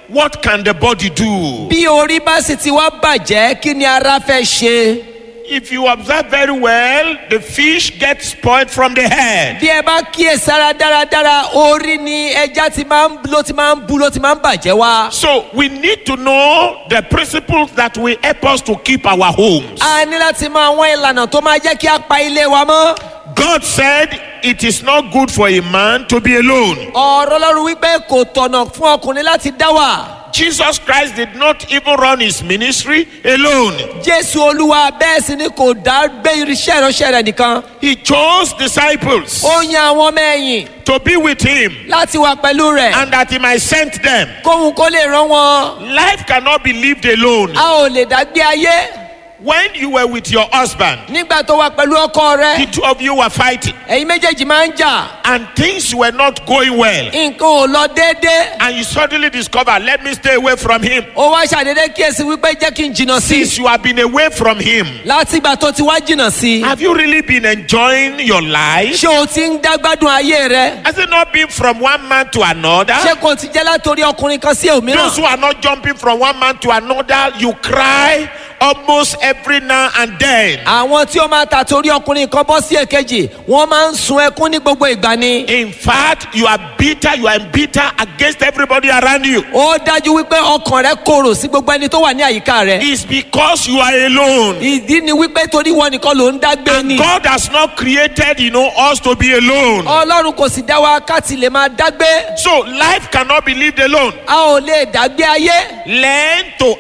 what can the body do? bí orí bá sì ti wá bàjẹ́ kí ni ara fẹ́ ṣe. If you observe very well, the fish gets spoiled from the head. bí ẹ bá kíyèsára dáradára orí ni ẹja ti máa ń ló ti máa ń bú ló ti máa ń bàjẹ́ wá. So we need to know the principles that will help us to keep our homes. a ní láti mọ àwọn ìlànà tó máa jẹ́ kí a pa ilé wa mọ́. God said it is not good for a man to be alone. ọ̀rọ̀ ọlọ́run wípé kò tọ̀nà fún ọkùnrin láti dá wà. Jesus Christ did not even run his ministry alone. jésù olúwa bẹ́ẹ̀ sì ni kò dá gbé irinṣẹ́ ìránṣẹ́ rẹ̀ nìkan. He chose disciples ó yan àwọn ọmọ ẹ̀yìn to be with him láti wà pẹ̀lú rẹ̀. and that he might send them. kóhun kó lè rán wọn. Life cannot be lived alone. a ò lè dá gbé ayé. When you were with your husband, nígbà tó wà pẹ̀lú ọkọ the rẹ̀ two of you were fighting ẹ̀yin méjèèjì máa ń jà. and things were not going well. nǹkan ò lọ déédéé. And you suddenly discover, let me stay away from him. ó wá ṣàdédé kíyèsí wípé jẹ́ kí n jìnnà sí i. Since you have been away from him, láti ìgbà tó ti wá jìnnà sí i. have you really been enjoying your life? ṣé o ti ń dágbádùn ayé rẹ. Has it not been from one man to another? ṣé kò ti jẹ́ látòrí ọkùnrin kan sí òmíràn. Those who are not jumping from one man to another, you cry almost every now and then. àwọn tí ó máa ta torí ọkùnrin kan bọ́ sí èkejì wọ́n máa ń sun ẹkún ní gbogbo ìgbà ni. In fact, you are bitter, you are bitter against everybody around you. ó dájú wípé ọkàn rẹ korò sí gbogbo ẹni tó wà ní àyíká rẹ. It's because you are alone. ìdí ni wípé torí wọn nìkan ló ń dágbé ni. God has not created, you know, us to be alone. ọlọ́run kò sì dá wa ká ti lè máa dágbé. So life cannot be lived alone. a ò lè dágbé ayé. Learn to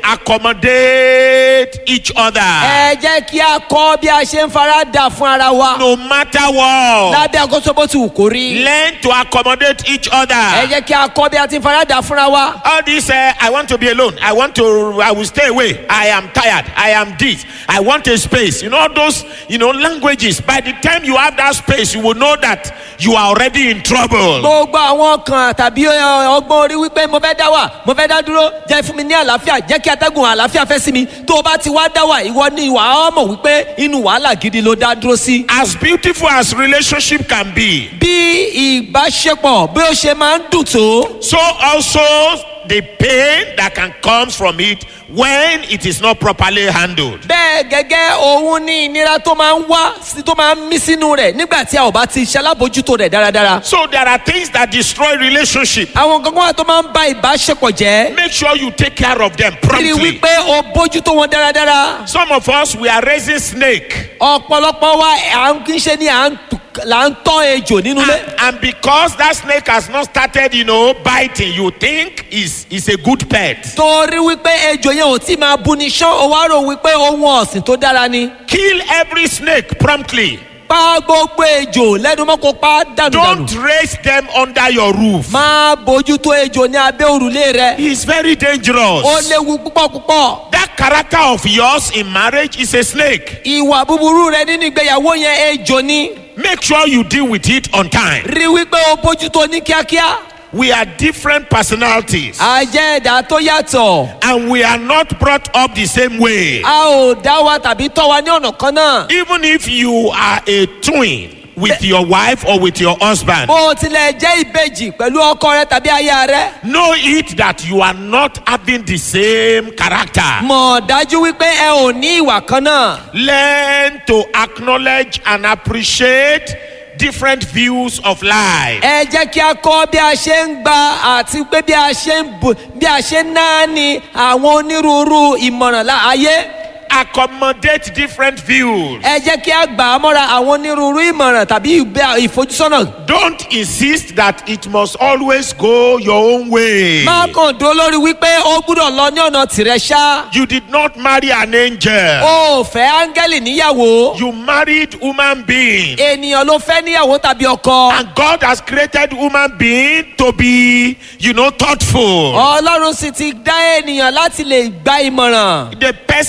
accommodate each other. ẹ jẹ́ kí a kọ́ bí a ṣe ń fara dà fún ara wa. No matter what. lábẹ́ àkóso bó ti wù kó rí. Learn to accommodate each ẹ other. jẹ́ kí a kọ́ bí a ti ń fara dà fúnra wa. All this, uh, I want to be alone. I want to, I will stay away. I am tired. I am this. I want a space. You know, all those, you know, languages. By the time you have that space, you will know that you are already in trouble. gbogbo àwọn kan tàbí ẹ, ọgbọ́n orí wípé mo fẹ́ dá wà mo fẹ́ dá dúró jẹ́ fún mi ní àlàáfíà jẹ́ kí atẹ́gùn àlàáfíà fẹ́ sí mi tó o bá ti wá dá wà ìwọ ni ìwà á mọ̀ wípé inú wàhálà gidi ló dá dúró sí. As beautiful as relationship can be, bí ìbáṣepọ̀ bí ó ṣe máa ń dùn tó so also the pain that can come from it when it is not properly handled. bẹ́ẹ̀ gẹ́gẹ́ òun ní ìnira tó máa ń wá sí tó máa ń mí sínú rẹ̀ nígbà tí a ò bá ti ṣalábòjútó rẹ̀ dáradára. So there are things that destroy relationship. àwọn kankan wà tó máa ń ba ìbáṣepọ̀ jẹ́ Make sure you take care of them rí promptly. wípé o bójútó wọn dáradára. Some of us we are raising snake. ọ̀pọ̀lọpọ̀ wa à ń kí ń ṣe ni à ń tù- là ń tọ́ ejò nínú ilé. And, and because that snake has not started, you know, biting, you think is is a good pet. torí wípé ejò yẹn ò tí máa bu ni ṣán o wá rò wípé ohun ọ̀sìn tó dára ni. Kill every snake promptly. pa gbogbo ejò lẹ́nu mọ́ kó pa dànù dànù. Don't raise them under your roof. máa bójútó ejò ní abẹ́ òrùlé rẹ. It's very dangerous. ó léwu púpọ̀ púpọ̀. That character of yours in marriage is a snake. ìwà búburú rẹ nínú ìgbéyàwó yẹn ejò ni. Make sure you deal with it on time. rí wípé o bójútó ní kíákíá. We are different personalities a jẹ́ ẹ̀dá tó yàtọ̀. and we are not brought up the same way. a ò dá wa tàbí tọ́ wa ní ọ̀nà kan náà. Even if you are a twin with your wife or with your husband, bó o tilẹ̀ jẹ́ ìbejì pẹ̀lú ọkọ rẹ tàbí aya rẹ. know it that you are not having the same character. mọ̀ dájú wípé ẹ ò ní ìwà kan náà. Learn to acknowledge and appreciate different views of life. ẹ jẹ́ kí a kọ́ bí a ṣe ń gba àti pé bí a ṣe ń bù bí a ṣe ń náání àwọn onírúurú ìmọ̀ràn lá- ayé. Accommodate different views. ẹ jẹ́ kí a gbà á mọ́ra àwọn onírúurú ìmọ̀ràn tàbí ìbẹ́ ìfojúsọ́nà. Don't insist that it must always go your own way. má kàn dúró lórí wípé ó gbúdọ̀ lọ ní ọ̀nà tìrẹ ṣá. You did not marry an angel. o ò fẹ́ áńgẹ́lì níyàwó. You married human being. ènìyàn ló fẹ́ níyàwó tàbí ọkọ. And God has created human being to be, you know, thoughtful. ọlọ́run sì ti dá ènìyàn láti lè gba ìmọ̀ràn. The person you marry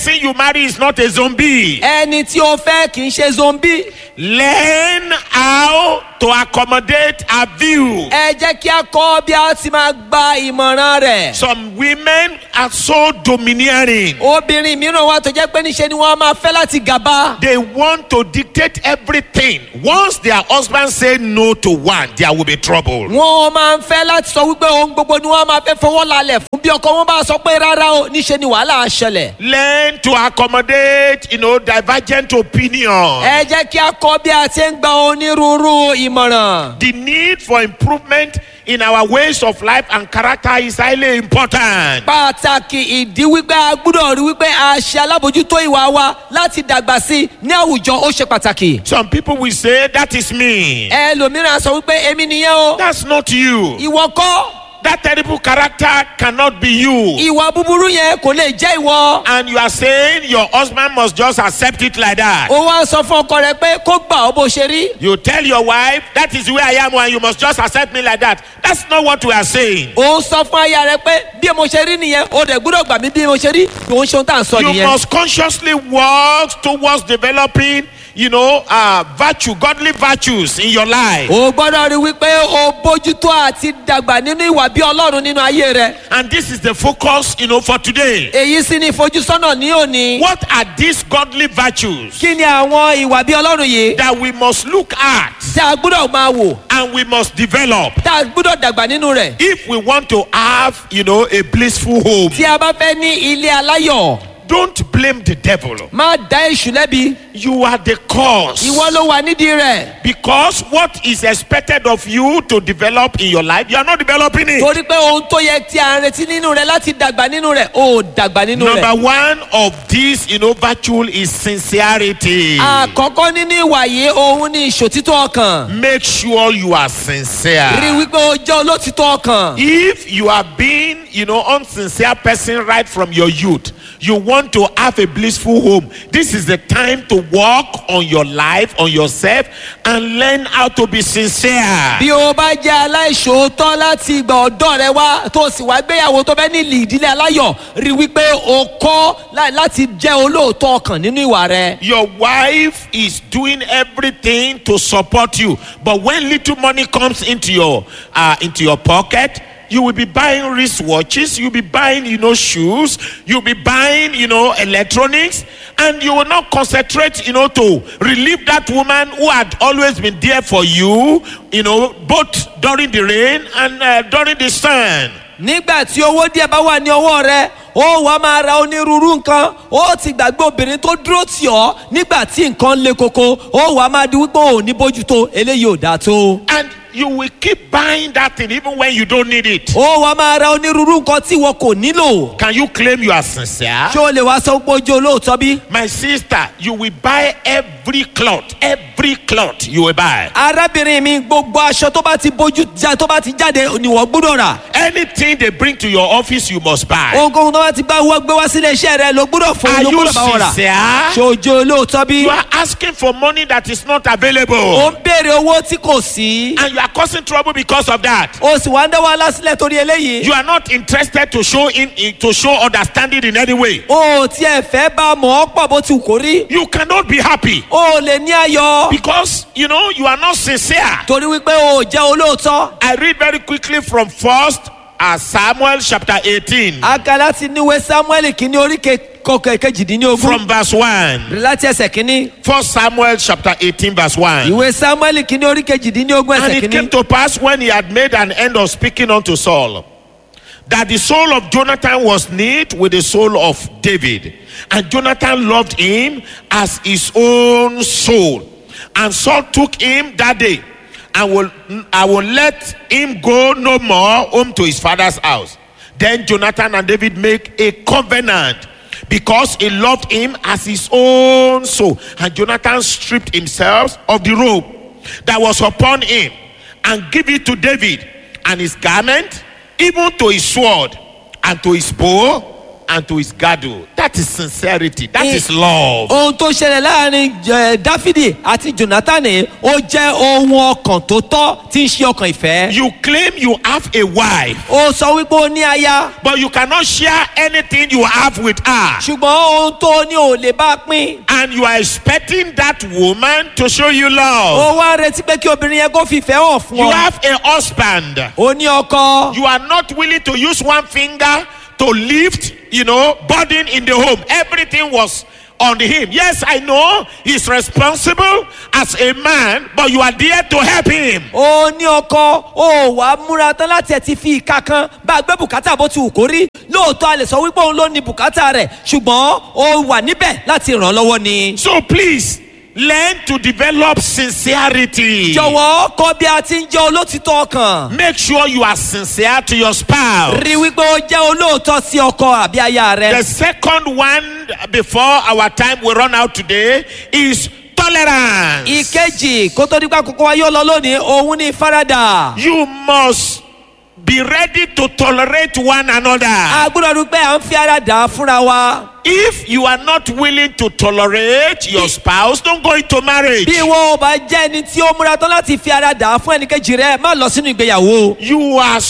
marry is not a zombie. ẹni tí o fẹ́ kì í ṣe zombi. Learn how to accommodate a view. ẹ jẹ́ kí a kọ́ bí a ti máa gba ìmọ̀ràn rẹ̀. Some women are so domineering. obìnrin mìíràn wà tó jẹ́ pé níṣe ni wọ́n máa fẹ́ láti gàba. They want to dictate everything. Once their husband say no to one, there will be trouble. wọ́n máa ń fẹ́ láti sọ wípé ohun gbogbo ni wọ́n máa fẹ́ fọwọ́ lálẹ̀ fún bí ọkọ wọn bá sọ pé rárá o níṣe ni wàhálà á ṣẹlẹ̀. Learn to accommodate, you know, divergent opinion. ẹ jẹ́ kí a kọ́ bí a ti ń gba onírúurú ìmọ̀ràn. The need for improvement in our ways of life and character is highly important. pàtàkì ìdí wípé a gbúdọ̀ rí wípé a ṣe alábòjútó ìwà wa láti dàgbà sí i ní àwùjọ ó ṣe pàtàkì. Some people will say, That is me. ẹlòmíràn sọ wípé èmi nìyẹn o That's not you. ìwọ kọ́ That terrible character cannot be you. ìwà búburú yẹn kò lè jẹ́ ìwọ. And you are saying your husband must just accept it like that. ó wá sọ fún ọkọ rẹ pé kó gbà ọ bó ṣe rí. You tell your wife, That is where I am, and you must just accept me like that. That's not what we are saying. ó sọ fún aya rẹ pé bí mo ṣe rí nìyẹn o dẹ̀ gbúdọ̀ gbà mí bí mo ṣe rí òun ṣe ohun tá à ń sọ You nìyẹn. must consciously work towards developing, you know, uh, virtue, godly virtues in your life. o gbọ́dọ̀ rí wípé o bójútó àti dàgbà nínú ìwà bí ọlọ́run nínú ayé rẹ. And this is the focus, you know, for today. èyí sì ni ìfojúsọ́nà ní òní. What are these godly virtues kí ni àwọn ìwà bí ọlọ́run yìí that we must look at tí a gbúdọ̀ máa wò and we must develop tá a gbúdọ̀ dàgbà nínú rẹ̀. if we want to have, you know, a blissful home? tí a bá fẹ́ ní ilé aláyọ̀ Don't blame the devil. má dá èṣù lẹ́bi You are the cause. ìwọ ló wà nídìí rẹ̀. Because what is expected of you to develop in your life, you are not developing it. torí pé ohun tó yẹ tí a ń retí nínú rẹ̀ láti dàgbà nínú rẹ̀ ó dàgbà nínú rẹ̀. Number one of these, you know, virtue is sincerity. àkọ́kọ́ nínú ìwà yìí òun ni ìṣòtítọ́ ọkàn. Make sure you are rí sincere. wípé o jẹ́ olótìtọ́ ọkàn. If you have been, you know, unsincere person right from your youth, you want to have a blissful home. This is the time to work on your life, on yourself, and learn how to be sincere. bí o bá jẹ́ aláìṣòótọ́ láti ìgbà ọ̀dọ́ rẹ wá tó o sì wá gbéyàwó tó fẹ́ ní ìdílé aláyọ̀ rí wípé o kọ́ lá- láti jẹ́ olóòótọ́ ọkàn nínú ìwà rẹ. Your wife is doing everything to support you, but when little money comes into your uh, into your pocket, you will be buying wristwatches, you'll be buying, you know, shoes, you'll be buying, you know, electronics, and you will not concentrate, you know, to relieve that woman who had always been there for you, you know, both during the rain and uh, during the sun. nígbà tí owó díẹ̀ bá wà ní ọwọ́ rẹ ó wàá máa ra onírúurú nǹkan ó ti gbàgbé obìnrin tó dúró tì ọ́ nígbà tí nǹkan le koko ó wàá máa di wípé ò ní bójútó eléyìí ò dáa tó. And you will keep buying that thing even when you don't need it. ó wàá máa ra onírúurú nǹkan tí wọn kò nílò. Can you claim you are sincere? ṣé o lè wá sọ pé ojú olóòótọ́ bí? My sister, you will buy every cloth, every cloth you will buy. arábìnrin mi gbogbo aṣọ tó bá ti bójú já tó bá ti jáde ni wọ́n gbúdọ̀ rà. Anything they bring to your office, you must buy. ohunkóhun tó bá ti gbá wọ́n gbé wá sílé iṣẹ́ rẹ ló gbúdọ̀ fún Are ló you gbúdọ̀ bá wọn rà. ṣé sincere? ojú olóòótọ́ bí? You are asking for money that is not ó available, ń béèrè owó tí kò sí. and you are causing trouble because of that. o sì wá ń dá wàhálà sílẹ̀ torí eléyìí. You are not interested to show in, in- to show understanding in any way. o ò tiẹ̀ fẹ́ bá a mọ̀ ọ́ pọ̀ bó ti wù kó rí. You cannot be happy o ò lè ní ayọ̀. because you know you are not sincere. torí wípé o ò jẹ́ olóòótọ́. I read very quickly from First uh, Samuel chapter 18 a kà láti níwé samuel kìíní orí kọkẹ kejìdínlógún. from verse 1. láti ẹsẹ̀ kìíní. First Samuel chapter 18 verse 1. ìwé samuel kìíní orí kejìdínlógún And ẹsẹ̀ it came kìíní. to pass when he had made an end of speaking unto Saul, that the soul of Jonathan was knit with the soul of David. And Jonathan loved him as his own soul. And Saul took him that day and will, I will let him go no more home to his father's house. Then Jonathan and David make a covenant because he loved him as his own soul. And Jonathan stripped himself of the robe that was upon him and give it to David and his garment, even to his sword and to his bow and to his girdle. That is sincerity. That Eh. is love. ohun tó ṣẹlẹ̀ láàrin eh, dáfídì àti jonathan ó jẹ́ ohun ọkàn tó tọ́ tí ń ṣe ọkàn ìfẹ́. You claim you have a wife, ó sọ wípé ó ní aya but you cannot share anything you have with her. ṣùgbọ́n ohun tó ní ò lè bá a pín. And you are expecting that woman to show you love. ó wá retí pé kí obìnrin yẹn kó fìfẹ́ hàn fún You ọ. have a husband. ó ní ọkọ. You are not willing to use one finger to lift, you know, burden in the home. Everything was on him. Yes, I know he's responsible as a man, but you are there to help him. ó ní ọkọ ó wà á múra tán láti ẹ̀ ti fi ìka kan bá a gbé bùkátà bó ti wù kó rí lóòótọ́ a lè sọ wípé òun ló ní bùkátà rẹ̀ ṣùgbọ́n ó wà níbẹ̀ láti ràn án lọ́wọ́ ni. So please learn to develop sincerity. jọ̀wọ́ kọ́ bí a ti ń jẹ́ olótìtọ́ ọkàn. Make sure you are sincere to your spouse. rí wípé ó jẹ́ olóòótọ́ sí ọkọ àbí aya The rẹ. second one before our time will run out today is tolerance. ìkejì kó tó dípá kókó wa yóò lọ lónìí òun ní faradà. You must be ready to tolerate one another. a gbọ́dọ̀ rí pé à ń fi ara dà á fúnra wa. If you are not willing to tolerate your spouse, don't go into marriage. bí ìwọ ò bá jẹ́ ẹni tí ó múra tán láti fi ara dà á fún ẹnìkejì rẹ má lọ sínú ìgbéyàwó. You are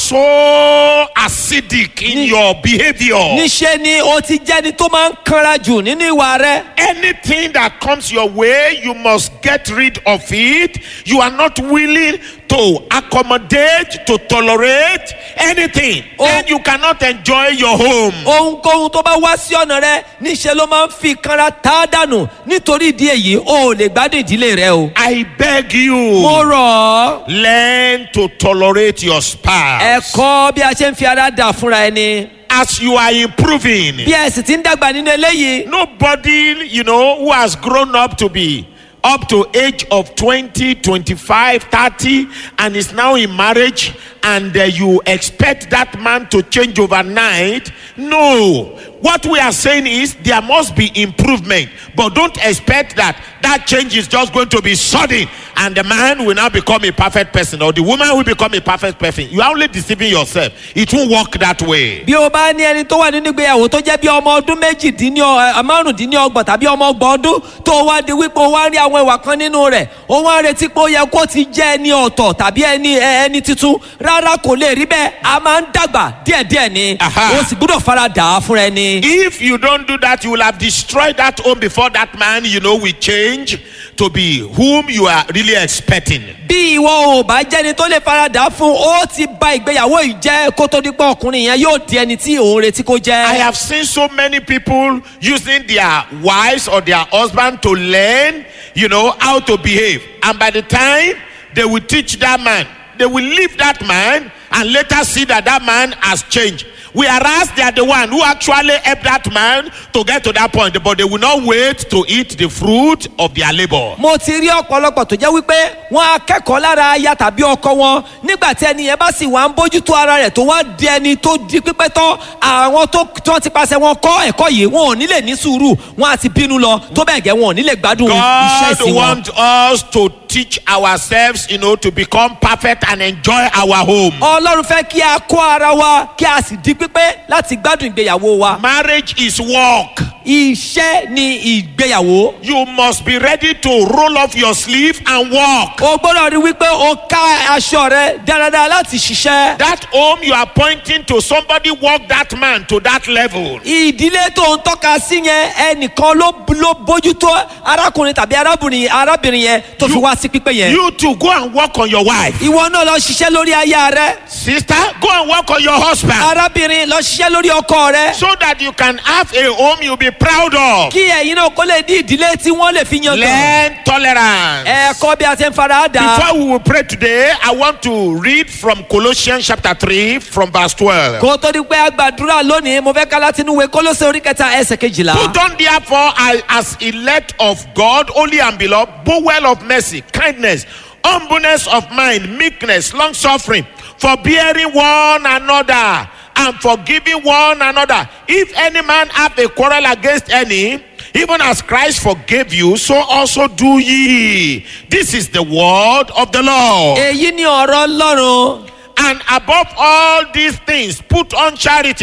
so acidic in Ni- your behavior. níṣẹ́ ni o ti jẹ́ ẹni tó máa ń kanra jù nínú ìwà rẹ. Anything that comes your way, you must get rid of it. You are not willing to accommodate, to tolerate anything. Oh. Then you cannot enjoy your home. ohunkóhun tó bá wá sí ọ̀nà rẹ níṣẹ́ ló máa ń fi kanra tá a dànù nítorí ìdí èyí o ò lè gbádùn ìdílé rẹ o. I beg mo you, rọ̀ ọ́ learn to tolerate your spouse. ẹ̀kọ́ bí a ṣe ń fi ara dà fúnra ẹni. As you are improving, bí ẹ sì ti ń dàgbà nínú eléyìí. nobody, you know, who has grown up to be up to age of 20 25 30 and is now in marriage and uh, you expect that man to change overnight no what we are saying is there must be improvement but don't expect that that change is just going to be sudden and the man will now become a perfect person or the woman will become a perfect person you are only deceiving yourself it won't work that way bí o bá ní ẹni tó wà nínú ìgbéyàwó tó jẹ́ bí ọmọ ọdún méjìdínlọ́ márùndínlọ́gbọ̀n tàbí ọmọ ọgbọ̀n ọdún tó wá di wípé o wá rí àwọn ìwà kan nínú rẹ̀ o wá retí pé ó yẹ kó ti jẹ́ ẹni ọ̀tọ̀ tàbí ẹni ẹ- ẹni tuntun rárá kò lè rí bẹ́ẹ̀ a máa ń dàgbà díẹ̀díẹ̀ ni Aha. o sì gbúdọ̀ fara dà á fúnra ẹni. If you don't do that, you will have destroyed that home before that man, you know, will change to be whom you are really expecting. bí ìwọ ò bá jẹ́ni tó lè fara dà á fún ó ti ba ìgbéyàwó yìí jẹ́ kó tó di pé ọkùnrin yẹn yóò di ẹni tí òun retí kó I jẹ́. have seen so many people using their wives or their husband to learn, you know, how to behave. And by the time they will teach that man, they will leave that man and later see that that man has changed. Whereas they are the one who actually helped that man to get to that point, but they will not wait to eat the fruit of their labor. mo ti rí ọ̀pọ̀lọpọ̀ tó jẹ́ wípé wọ́n á kẹ́kọ̀ọ́ lára aya tàbí ọkọ wọn nígbà tí ẹni yẹn bá sì wá ń bójútó ara rẹ̀ tó wá di ẹni tó di pípẹ́ tán àwọn tó tí wọ́n ti pàṣẹ wọn kọ́ ẹ̀kọ́ yìí wọn ò ní lè ní sùúrù wọn á ti bínú lọ tó bẹ́ẹ̀ gẹ́ wọn ò ní lè gbádùn iṣẹ́ God ìsìn wọn. wants us to teach ourselves, you know, to become perfect and enjoy our home. ọlọ́run fẹ́ kí a kọ́ ara wa kí a sì di pípé láti gbádùn ìgbéyàwó wa. Marriage is work. iṣẹ́ ni ìgbéyàwó. You must be ready to roll off your sleeve and walk. o gbọ́dọ̀ rí wípé o ká aṣọ rẹ dáradára láti ṣiṣẹ́. That home you are pointing to, somebody walk that man to that level. ìdílé tó ń tọ́ka sí yẹn ẹnìkan ló ló bójútó arákùnrin tàbí arábìnrin arábìnrin yẹn tó fi You- wá sí pípé yẹn. You to go and work on your wife. ìwọ náà lọ ṣiṣẹ́ lórí aya rẹ Sister, go and work on your husband. arábìnrin lọ ṣiṣẹ́ lórí ọkọ rẹ So that you can have a home you'll be proud of. kí ẹ̀yin náà kó lè ní ìdílé tí wọ́n lè fi yan gan. Learn tolerance. ẹ̀kọ́ bí a ti ń fara dà. Before we will pray today, I want to read from Colossians chapter 3 from verse 12. kó tó di pé a gbàdúrà lónìí mo fẹ́ ká láti inú ìwé kólóṣè orí kẹta ẹsẹ̀ kejìlá. Put on therefore I- as elect of God, holy and beloved, bowel of mercy, kindness, humbleness of mind, meekness, long suffering, forbearing one another, and forgiving one another. If any man have a quarrel against any, even as Christ forgave you, so also do ye. This is the word of the Lord. èyí ni ọ̀rọ̀ ọlọ́run. And above all these things, put on charity,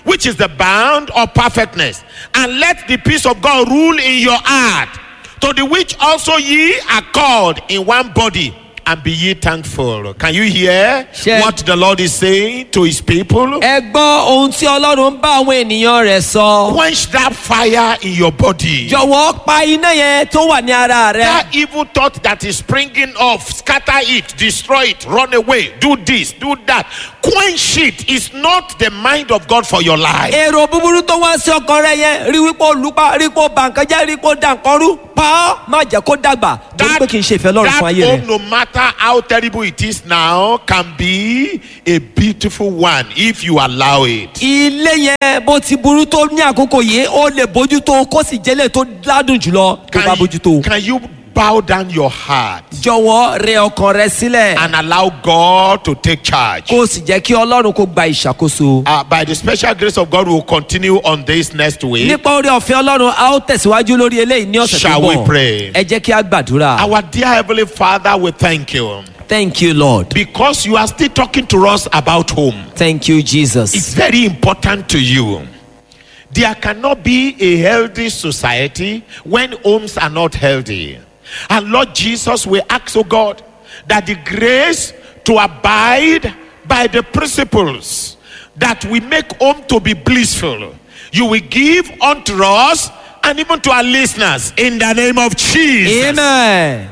which is the bound of perfectness, and let the peace of God rule in your heart, to the which also ye are called in one body, and be ye thankful. Can you hear Ṣé- what the Lord is saying to his people? ẹ gbọ́ ohun tí ọlọ́run ń bá àwọn ènìyàn rẹ̀ sọ. Quench that fire in your body. jọ̀wọ́ pa iná yẹn tó wà ní ara rẹ. That evil thought that is springing off, scatter it, destroy it, run away, do this, do that. Quench it is not the mind of God for your life. èrò búburú tó wá sí ọkàn rẹ yẹn rí wípé olùpa rí pé ó bà nǹkan jẹ́ rí pé ó da nǹkan rú pa ọ́ má jẹ́ kó dàgbà torí pé kì í ṣe ìfẹ́ lọ́rùn fún ayé that rẹ. home, no matter how terrible it is now, can be a beautiful one if you allow it. ilé yẹn bó ti burú tó ní àkókò yìí ó lè bójútó kó sì jẹ́lẹ̀ tó ládùn jùlọ tó bá Can bójútó. you, can you bow down your heart jọ̀wọ́ rẹ ọkàn rẹ sílẹ̀ and allow God to take charge? kó o sì jẹ́ kí ọlọ́run kó gba ìṣàkóso. Uh, by the special grace of God, we'll continue on this next week. nípa orí ọ̀fẹ́ ọlọ́run a ó tẹ̀síwájú lórí eléyìí ní ọ̀sẹ̀ tó Shall we bọ̀ pray? ẹ jẹ́ kí a gbàdúrà. Our dear Heavenly Father, we thank you thank you lord because you are still talking to us about home. thank you jesus. It's very important to you. There cannot be a healthy society when homes are not healthy. And Lord Jesus, we ask, oh God, that the grace to abide by the principles that we make home to be blissful, you will give unto us and even to our listeners in the name of Jesus. amen.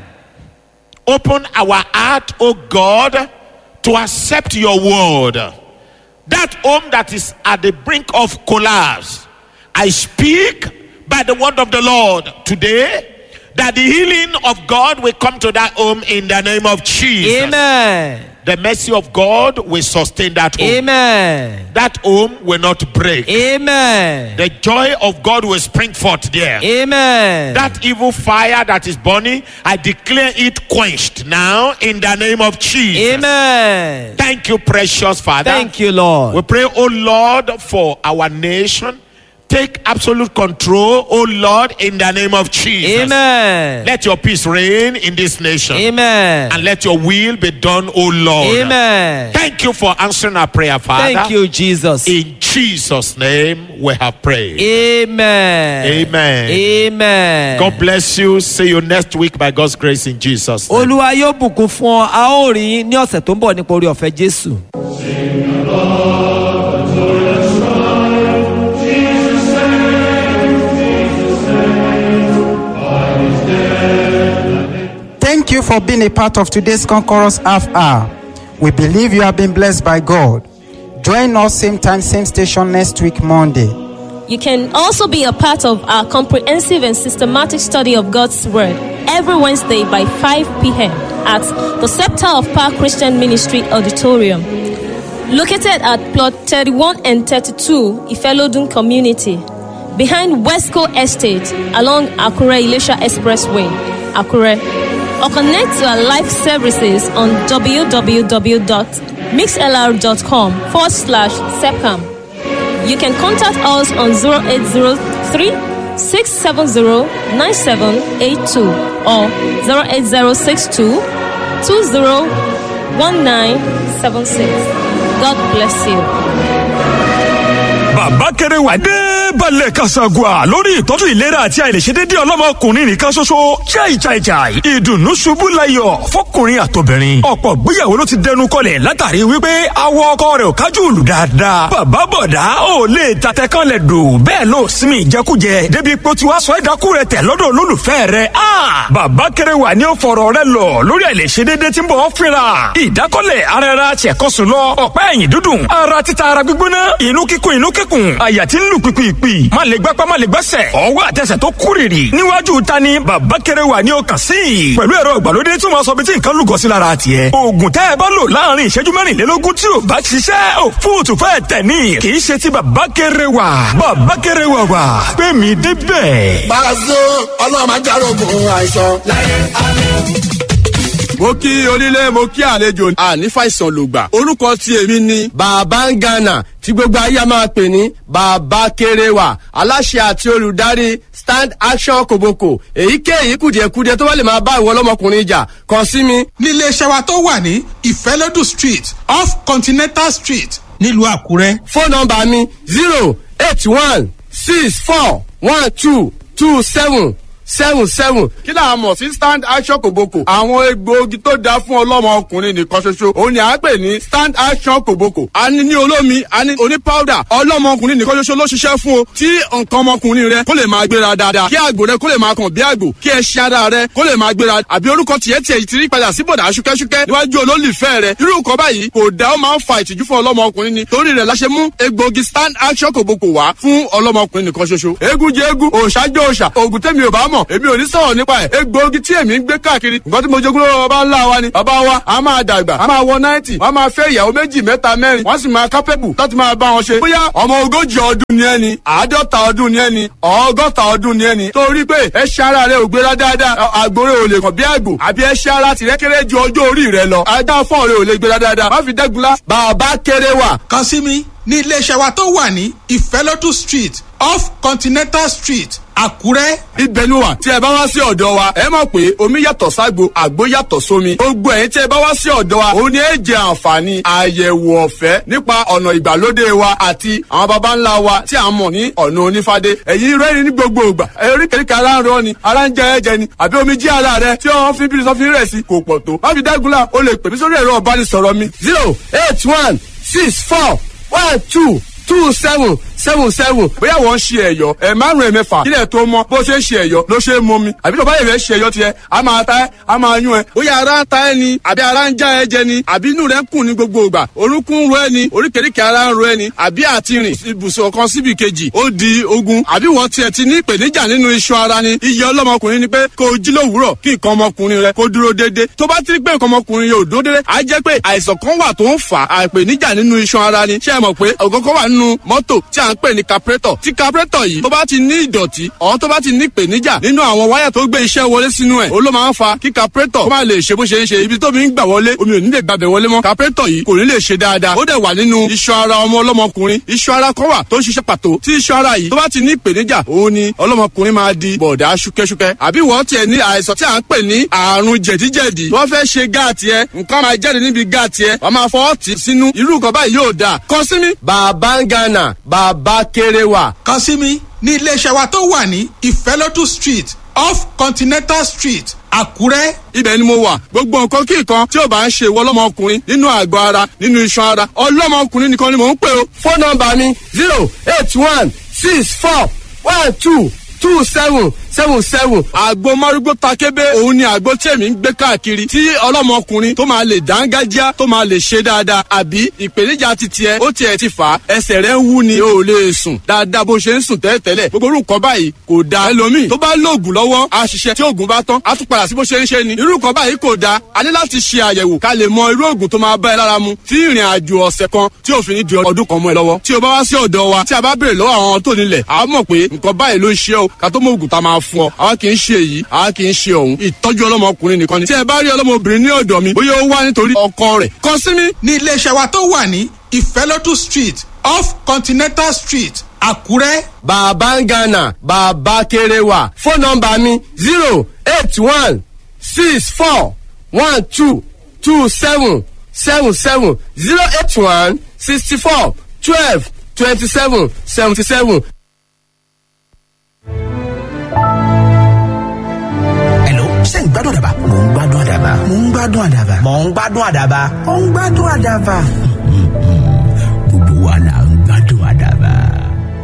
Open our heart, oh God, to accept your word. That home that is at the brink of collapse, I speak by the word of the Lord today that the healing of God will come to that home in the name of Jesus. amen. The mercy of God will sustain that home. amen. That home will not break. amen. The joy of God will spring forth there. amen. That evil fire that is burning, I declare it quenched now in the name of Jesus. amen. Thank you, precious Father. thank you lord. We pray, oh Lord, for our nation. Take absolute control, oh Lord, in the name of Jesus. amen. Let your peace reign in this nation. amen. And let your will be done, oh Lord. amen. Thank you for answering our prayer, Father. thank you jesus. In Jesus' name we have prayed. amen. Amen. amen. God bless you. See you next week by God's grace in Jesus' name. olúwa yóò bùkún fún ọ a ó rí yín ní ọ̀sẹ̀ tó ń bọ̀ nípa orí ọ̀fẹ́ jésù. Thank you for being a part of today's Conquerors Half Hour. We believe you have been blessed by God. Join us same time, same station next week, Monday. You can also be a part of our comprehensive and systematic study of God's Word every Wednesday by 5 p.m. at the Scepter of Power Christian Ministry Auditorium, located at plot 31 and 32 Ifelodun Community, behind Westco Estate along Akure Ilesha Expressway, Akure. Or connect to our live services on www.mixlr.com forward slash SEPCAM. You can contact us on 0803 670 9782 or 08062 201976. God bless you. bàbá kéré wà dé balẹ̀ kasagua lórí ìtọ́jú ìlera àti àìlèṣedéédé ọlọ́mọkùnrin nìkan ṣoṣo chai chai chai ìdùnnú ṣubú layọ̀ fọkùnrin àtobìnrin ọ̀pọ̀ gbéyàwó ló ti dẹnu kọlẹ̀ látàrí wípé awọ ọkọ rẹ̀ ò kájú òlù dáadáa bàbá bọ̀dá ò lè tatẹ kan lẹ̀ dò bẹ́ẹ̀ ló sinmi ìjẹkújẹ débi pé ó ti wá sọ ẹ̀dákú rẹ̀ tẹ̀ lọ́dọ̀ olólùfẹ́ rẹ̀ a bàbá kéré wà ní ó fọ̀rọ̀ rẹ̀ lọ lórí àìlèṣedéédé tí ń bọ̀ ọ́ fínra ìdákọ́lẹ̀ ara ẹra ṣẹ̀kọ́sùn lọ ọ̀pá ẹ̀yìn dúdùn ara títa ara gbígbóná inú kíkún inú kíkún àyà tí ń lù pìpìpì má lè gbápá má lè gbẹ́sẹ̀ ọwọ́ àtẹsẹ̀ tó kúrìrì níwájú ta ni bàbá kéré wà ní ọkàn sí i pẹ̀lú ẹ̀rọ ìgbàlódé tí wọ́n sọ bí tí nǹkan lùgọ́ sí lára tiẹ̀ oògùn tẹ́ ẹ bá lò láàrin ìṣẹ́jú mẹ́rìnlélógún tí ò bá ṣiṣẹ́ ò fóòtù fẹ́ tẹ̀ ní kì í ṣe ti bàbá kéré wà bàbá kéré wà wà pé mi débẹ̀. Pàṣẹ ọlọ́run máa járógun àìsàn. mo kí onílé mo kí àlejò àní fàìsàn lògbà orúkọ tí èmi ni bàbá ń gànà tí gbogbo ayé a máa pè ní bàbá kéréwà aláṣẹ àti olùdarí stand action kòbókò èyíkéyìí kùdìẹ̀kudiẹ tó bá lè máa bá ìwọ ọlọ́mọkùnrin jà kàn sí mi níléeṣẹ́ wa tó wà ní ìfẹ́lódù street off continental street nílùú àkúrẹ́. fóònù nọmba mi zero eight one six four one two two seven seven seven. kí là á mọ̀ sí stand action kòbókò. àwọn egbòogi tó dáa fún ọlọ́mọ ọkùnrin nìkan ṣoṣo. òun ni à ń pè ní stand action kòbókò. a ní ní olómi a ní oní powder. ọlọ́mọ ọkùnrin nìkan ṣoṣo ló ṣiṣẹ́ fún o. tí nǹkan ọmọkùnrin rẹ kó lè máa gbéra dáadáa. kí àgbò rẹ kó lè máa kàn bí àgbò. kí ẹṣin ara rẹ kó lè máa gbéra. àbí orúkọ tiẹ̀ tiẹ̀ ti rí padà sí bọ̀dà ṣúkẹ́ṣúkẹ́ níwájú olólùfẹ́ rẹ. irú nǹkan báyìí kò dá ó máa ń fa ìtìjú fún ọlọ́mọ ọkùnrin ni. torí rẹ̀ la ṣe mú egbòogi stand action kòbókò wá fún ọlọ́mọ ọkùnrin nìkan ṣoṣo. eégún jẹ eégún òòṣà jẹ òòṣà òògùn tẹ́mi ò bá mọ̀ èmi ò ní sọ̀rọ̀ nípa ẹ̀ egbòogi tí èmi ń gbé káàkiri nǹkan tí mo jogún lọ́wọ́ bàbá ńlá wa ni bàbá wa a máa dàgbà a máa wọ náìtì wọ́n máa fẹ́ ìyàwó méjì mẹ́ta mẹ́rin wọ́n sì máa kápẹ́bù láti máa bá wọn ṣe. bóyá ọmọ ogójì ọdún ni ẹni àádọ́ta ọdún ni ẹni ọgọ́ta ọdún ni ẹni torí pé ẹṣẹ́ ara rẹ ò gbéra dáadáa àgbòrè ò lè kàn bí àgbò àbí ẹṣẹ́ ara tìrẹ́ kéré ju ọjọ́ orí rẹ lọ ajá fọ́ọ̀rẹ́ ò lè gbéra dáadáa má fi dẹ́gunlá bàbá kéré wà. kàn sí mi ní iléeṣẹ́ wa tó wà ní ìfẹ́lótú street off continental street àkúrẹ́. ibẹ̀ ni wà tí ẹ bá wá sí ọ̀dọ̀ wa ẹ mọ̀ pé omi yàtọ̀ ságbo àgbo yàtọ̀ sómi gbogbo ẹ̀yin tí ẹ bá wá sí ọ̀dọ̀ wa òun ni ẹ jẹ àǹfààní àyẹ̀wò ọ̀fẹ́ nípa ọ̀nà ìgbàlódé wa àti àwọn baba ńlá wa tí a mọ̀ ní ọ̀nà onífádé ẹ̀yin rẹ́rìn ní gbogbo ìgbà eríkèéríkè ara ń rọ ni ara ń jẹ ẹ̀jẹ̀ ni àbí omi jí ara rẹ tí wọ́n fi bí sọ́fin rẹ̀ sí kò pọ̀ tó má fi dágunlá o lè pè mí sórí ẹ̀rọ ọ̀bánisọ̀rọ̀ mi zero eight one six four one two two seven seven seven bóyá wọ́n ń ṣe ẹ̀yọ́ ẹ̀ márùn-ún ẹ̀mẹ́fà kílẹ̀ tó mọ́ bó ṣe ń ṣe ẹ̀yọ́ ló ṣe é mọ́ mi àbí tọ́ba yẹ̀rẹ̀ ṣe ẹ̀yọ́ tiẹ̀ a máa ta ẹ́ a máa yún ẹ bóyá ara ń ta ẹ ni àbí ara ń já ẹ jẹ ni àbí inú rẹ ń kùn ní gbogbo ìgbà orúnkún ń ro ẹ ni oríkèéríkèé ara ń ro ẹ ni àbí àti rìn ibùsùn kan síbi kejì ó di ogun àbí wọ́n tiẹ̀ ti ní ìpèníjà nínú iṣan ara ni iye ọlọ́mọkùnrin ni pé kó o jí lówùúrọ̀ kí nǹkan ọmọkùnrin rẹ kó dúró déédé tó bá ti rí pé nǹkan ọmọkùnrin yóò dúró déédé á jẹ́ pé àìsàn kan wà tó ń fà á ìpèníjà nínú iṣan ara ni ṣé ẹ mọ̀ pé ọ̀gọ́gọ́ wà nínú mọ́tò tí à ń pè ní carburetor tí carburetor yìí tó bá ti ní ìdọ̀tí ọ̀hún tó bá ti ní ìpèníjà nínú àwọn wáyà tó gbé iṣẹ́ wọlé sínú ẹ̀ ó ló máa ń fa kí carburetor kó má lè ṣe bó ṣe ń ṣe ibi tó mi ń gbà wọlé omi ò ní lè gbàbẹ̀ wọlé mọ́ carburetor yìí kò ní lè ṣe dáadáa ó dẹ̀ wà nínú iṣan ara ọmọ ọlọ́mọkùnrin iṣan ara kan wà tó ń ṣiṣẹ́ pàtó tí iṣan ara yìí tó bá ti ní ìpèníjà òun ni ọlọ́mọkùnrin máa di bọ̀dá ṣúkẹ́ṣúkẹ́ àbí wọ́n tiẹ̀ ní àìsàn tí à ń pè ní àrùn jẹ̀díjẹ̀dí wọ́n fẹ́ ṣe gáàtì ẹ nǹkan máa jáde níbi gáàtì ẹ wọ́n máa fọwọ́ tì sínú irú nǹkan báyìí yóò dáa kàn sí mi. bàbá ń gánà bàbá kéré wà. kàn sí mi ní iléeṣẹ́ wa tó wà ní ìfẹ́lótú street off continental street àkúrẹ́. ibẹ̀ ni mo wà gbogbo nǹkan kí nǹkan tí ò bá ń ṣe ìwọ ọlọ́mọkùnrin nínú àgọ́ ara nínú iṣan ara ọlọ́mọkùnrin nìkan ni mò ń pè o. fóònù nọmba mi zero eight one six four one two two seven seven seven. àgbo márúgbó takébé òun ni àgbo tí èmi ń gbé káàkiri tí ọlọ́mọkùnrin tó máa lè dángájá tó máa lè ṣe dáadáa àbí ìpèníjà ti tiẹ̀ ó tiẹ̀ ti fà á ẹsẹ̀ rẹ̀ ń wú ni o ò lè sùn dáadáa bó ṣe ń sùn tẹ́lẹ̀tẹ́lẹ̀ gbogbo orú nǹkan báyìí kò da ẹlòmíì tó bá lóògùn lọ́wọ́ á ṣiṣẹ́ tí oògùn bá tán á tún padà sí bó ṣe ń ṣe ni irú nǹkan báyìí kò da a ní láti ṣe àyẹ̀wò ká lè mọ irú oògùn tó máa bá ẹ lára mu tí ìrìn àjò ọ̀sẹ̀ kan tí òfin ní di ọdún kan mọ́ ẹ lọ́wọ́ tí o bá wá sí ọ̀dọ̀ wa tí a bá béèrè lọ́wọ́ àwọn tó nílẹ̀ a mọ̀ pé nǹkan báyìí ló ń ṣe o ká tó mọ oògùn tá a máa fún ọ àwa kì í ṣe èyí àwa kì í ṣe ọ̀hún ìtọ́jú ọlọ́mọkùnrin nìkan ni tí ẹ bá rí ọlọ́mọbìnrin ní ọ̀dọ̀ mi bóyá ó wá nítorí ọkọ rẹ̀ kàn sí mi. ní iléeṣẹ́ wa tó wà ní ìfẹ́lótú street off continental street àkúrẹ́. bàbá ń gánà bàbá kéré wà fóònù nọmba mi zero eight one six four one two two seven seven seven zero eight one sixty four twelve twenty seven seventy seven. ṣé ń gbádùn àdàbà. mò ń gbádùn àdàbà. mò ń gbádùn àdàbà. mò ń gbádùn àdàbà. mò ń gbádùn àdàbà.